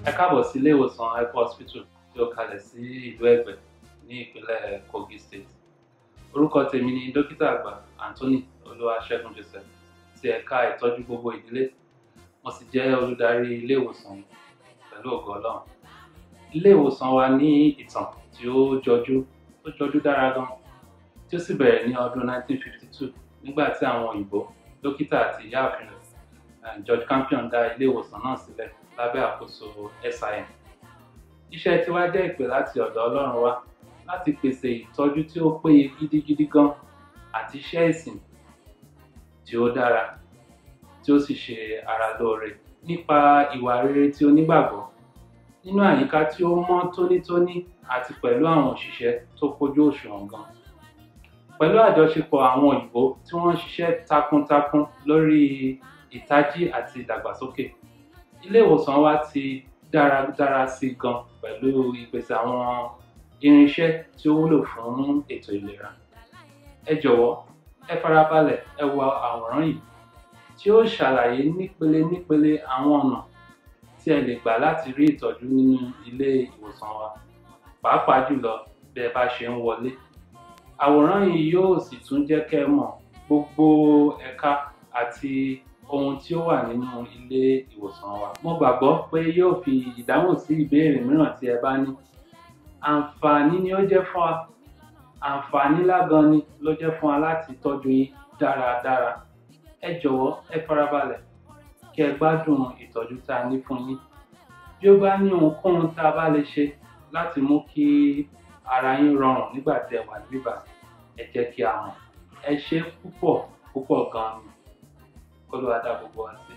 ẹ káàbọ̀ sí ilé ìwòsàn hypo hospital tí ó kalẹ̀ sí ìlú ẹ̀gbẹ́ ní ìpínlẹ̀ kogi state orúkọ tèmi ni dókítà àgbà anthony olúwaṣẹ́gun joseph ti ẹ̀ka ìtọ́jú gbogbo ìdílé mo sì jẹ́ olùdarí ilé ìwòsàn yìí pẹ̀lú ògo ọlọ́run ilé ìwòsàn wa ní ìtàn tí ó jọjú ó jọjú dára gan tí ó sì bẹ̀rẹ̀ ní ọdún 1952 nígbà tí àwọn òyìnbó dókítà àti ìyáàfin rẹ̀ george campion dá ilé ìwòsàn náà sílẹ̀ lábẹ́ àkóso sim iṣẹ́ tiwa jẹ́ ìpè láti ọ̀dọ̀ ọlọ́run wá láti pèsè ìtọ́jú tí ó péye gidigidi gan àti iṣẹ́ ìsìn tí ó dára tí ó sì ṣe ara lóore nípa ìwà rere tí onígbàgbọ́ nínú àyíká tí ó mọ́ tónítóní àti pẹ̀lú àwọn òṣìṣẹ́ tó kójú òṣùwọ̀n gan pẹ̀lú àjọṣepọ̀ àwọn òyìnbó tí wọ́n ń ṣiṣẹ́ takuntakun lórí ìtají àti ìdàgbàsókè ilé ìwòsàn wa ti dára dára sí gan pẹ̀lú ìpèsè àwọn irinṣẹ́ tí ó wúlò fún ètò ìlera ẹ jọ̀wọ́ ẹ farabalẹ̀ ẹ wo àwòrán yìí tí ó ṣàlàyé nípele nípele àwọn ọ̀nà tí ẹ lè gbà láti rí ìtọ́jú nínú ilé ìwòsàn wa pàápàá jùlọ bí ẹ bá ṣe ń wọlé àwòrán yìí yóò sì tún jẹ́ kẹ́ ẹ mọ̀ gbogbo ẹ̀ka àti ohun tí ó wà nínú ilé ìwòsàn wa mo gbàgbọ́ pé yóò fi ìdáhùn sí ìbéèrè mìíràn tí ẹ bá ní àǹfààní ni ó jẹ́ fún wa àǹfààní lágan ni ló jẹ́ fún wa láti tọ́jú yín dáradára ẹ jọ̀wọ́ ẹ farabalẹ̀ kí ẹ gbádùn ìtọ́jú tá a ní fún yín bí ó bá ní ohunkóhun tá a bá lè ṣe láti mú kí ara yín rọrùn nígbà tí ẹ wà níbà ẹ jẹ́ kí a mọ̀ ẹ ṣe púpọ̀ púpọ̀ gan-an ni kó ló wá dá gbogbo wa sí.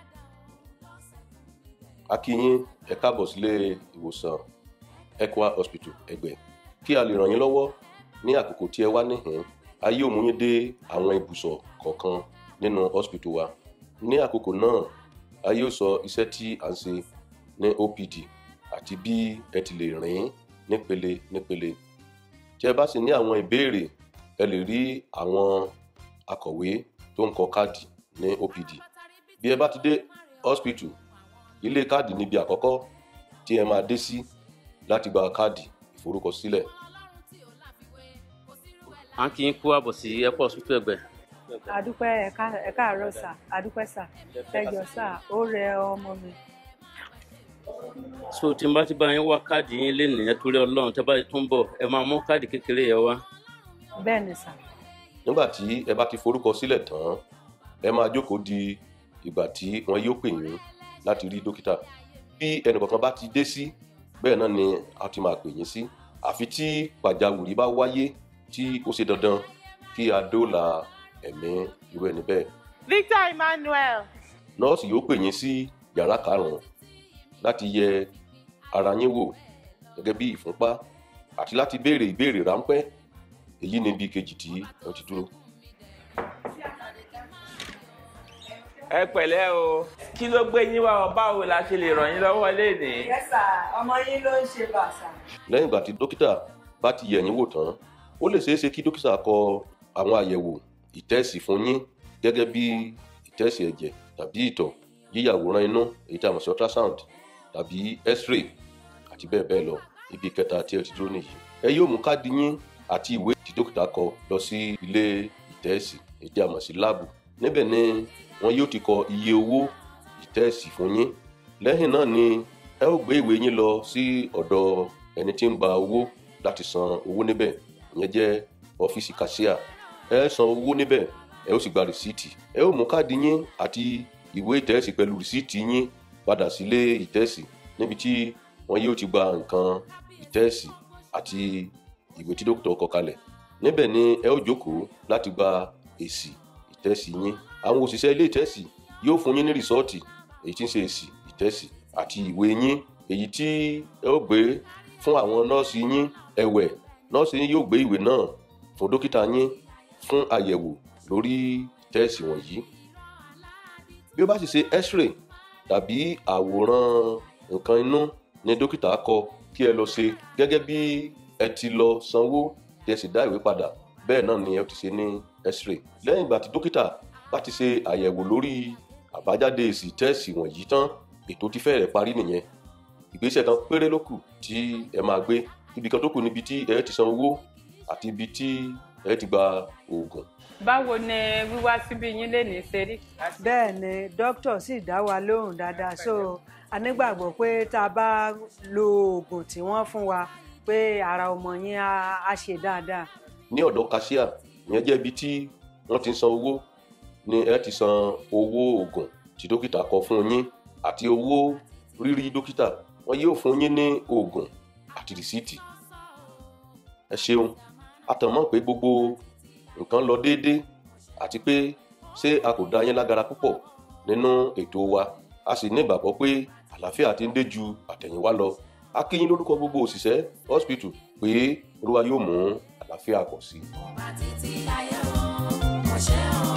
a kí yín ẹ káàbọ̀ sílé ìwòsàn Equa hospital ẹgbẹ́ kí a lè ràn yín lọ́wọ́ ní àkókò tí ẹ wá níhìn a yóò mú yín dé àwọn ibùsọ̀ kọ̀ọ̀kan nínú hospital wa ní àkókò náà a yóò sọ iṣẹ́ tí à ń ṣe ní OPD àti bí ẹ ti lè rìn nípele nípele tí ẹ bá sì ní àwọn ìbéèrè ẹ lè rí àwọn akọ̀wé tó ń kọ káàdì ní OPD bí ẹ bá ti dé hospital ilé káàdì níbi àkọ́kọ́ tí ẹ máa dé sí láti gba káàdì ìforúkọsílẹ̀ à ń kí yín kú àbọ̀ sí airport hospital ẹgbẹ́. àdúpẹ́ ẹ̀ka ẹ̀ka àárọ̀ sà àdúpẹ́ sà ẹjọ́ sà ó rẹ ọmọ mi. so tí n bá ti bá yín wá káàdì yín lé nìyẹn torí ọlọ́run tẹ́ bá tún bọ̀ ẹ máa mú káàdì kékeré yẹn wá. bẹ́ẹ̀ ni sà nígbà tí ẹ bá ti forúkọ sílẹ̀ tán ẹ máa jókòó di ìgbà tí wọn yóò pè yín láti rí dókítà bí ẹnìkọ̀ọ̀kan bá ti dé sí bẹ́ẹ̀ náà ni a ti máa pè yín sí àfi tí pàjáwìrì bá wáyé tí ó ṣe dandan kí a dóòlà ẹ̀mí irú ẹni bẹ́ẹ̀. Victor Emmanuel. nọ́ọ̀sì yóò pè yín sí yàrá karùn-ún láti yẹ ara yín wò gẹ́gẹ́ bí ìfúnpá àti láti béèrè ìbéèrè ráńpẹ́ èyí ni bí kejì tí ẹ ti dúró. ẹ pẹ̀lẹ́ o kí ló gbé yín wá ọ báwo la ṣe lè ràn yín lọ́wọ́ léde. yẹ́sà ọmọ yín ló ń ṣe bàṣà. lẹ́yìn ìgbà tí dókítà bá ti yẹ̀ yín wò tán ó lè ṣeé ṣe kí dókítà kọ àwọn àyẹ̀wò ìtẹ́sì fún yín gẹ́gẹ́ bí ìtẹ́sì ẹ̀jẹ̀ tàbí ìtọ̀ yíyàwòrán inú èyí tí a mọ̀ sí ultrasound tàbí x-ray àti bẹ́ẹ̀ bẹ́ẹ̀ lọ ibi kẹta tí ẹ ti dúró nìyí. ẹ yóò mú káàdì yín àti ìwé tí dókítà kọ lọ sí ilé ìtẹ́sì èyí tí a mọ̀ sí láàbù níbẹ̀ ni wọn yóò ti kọ iye owó ìtẹ́sì fún yín lẹ́yìn náà ni ẹ ó gbé ìwé yín lọ sí ọ̀dọ̀ ẹni tí ń gba owó láti san owó níbẹ̀ ìyẹn jẹ́ ọ́fíìsì kàṣíà ẹ san owó níbẹ̀ ẹ ó sì gba rìsíìtì ẹ ó mú káàdì yín àti ìwé ìtẹ́sì pẹ̀lú rìsíìtì yín padà sílé ìtẹ́sì níbi tí wọn yóò ti gba nǹkan ìtẹ́sì àti ìwé tí dókítà kọ kalẹ̀ níbẹ̀ ni ẹ ó jókòó láti gba èsì ìtẹ́sì yín àwọn òṣìṣẹ́ ilé ìtẹ́sì yóò fún yín ní rìsọ́ọ̀tì èyí tí ń ṣe èsì ìtẹ́sì àti ìwé yín èyí tí ẹ ó gbé fún àwọn nọ́ọ̀sì yín ẹ̀wẹ̀ nọ́ọ̀sì yín yóò gbé ìwé náà fún dókítà yín fún àyẹ̀wò lórí ìtẹ́sì wọ̀nyí bí ó bá sì ṣe x-ray tàbí àwòrán nǹkan inú ni dókítà kọ kí ẹ lọ ṣe gẹ́gẹ́ bí ẹ ti lọ sanwó tí ẹ sì dá ìwé padà bẹ́ẹ̀ náà ni ẹ ti ṣe ní x-ray lẹ́yìn ìgbà tí dókítà bá ti ṣe àyẹ̀wò lórí àbájáde èsì tẹ́ẹ̀sì wọ̀nyí tán ètò ti fẹ́rẹ̀ parí nìyẹn ìgbésẹ̀ kan péré ló kù tí ẹ máa gbé ibi kan tó kù níbi tí ẹ ti san owó àti ibi tí ẹ ti gba oògùn báwo ni wíwá síbí yín lè ní ṣe rí. bẹ́ẹ̀ ni dókítà sì dá wa lóhùn dáadáa so a nígbàgbọ́ pé tá a bá lo oògùn tí wọ́n fún wa pé ara ọmọ yín á á ṣe dáadáa. ní ọ̀dọ̀ cashier ìyẹn jẹ́ ibi tí wọ́n ti ń san owó ni ẹ ti san owó oògùn tí dókítà kọ fún yín àti owó rírí dókítà wọn yóò fún yín ní oògùn àti rìsíìtì ẹ ṣeun àtàmọ́ pé gbogbo nǹkan lọ déédéé àti pé ṣé a kò dá yín lágara púpọ̀ nínú ètò wa a sì ní ìgbàgbọ́ pé àlàáfíà ti ń dé ju àtẹ̀yìnwá lọ a kí yín lórúkọ gbogbo òṣìṣẹ́ hospital pé olúwa yóò mú àlàáfíà pọ̀ sí i. ọba títí ayé o ọṣẹ o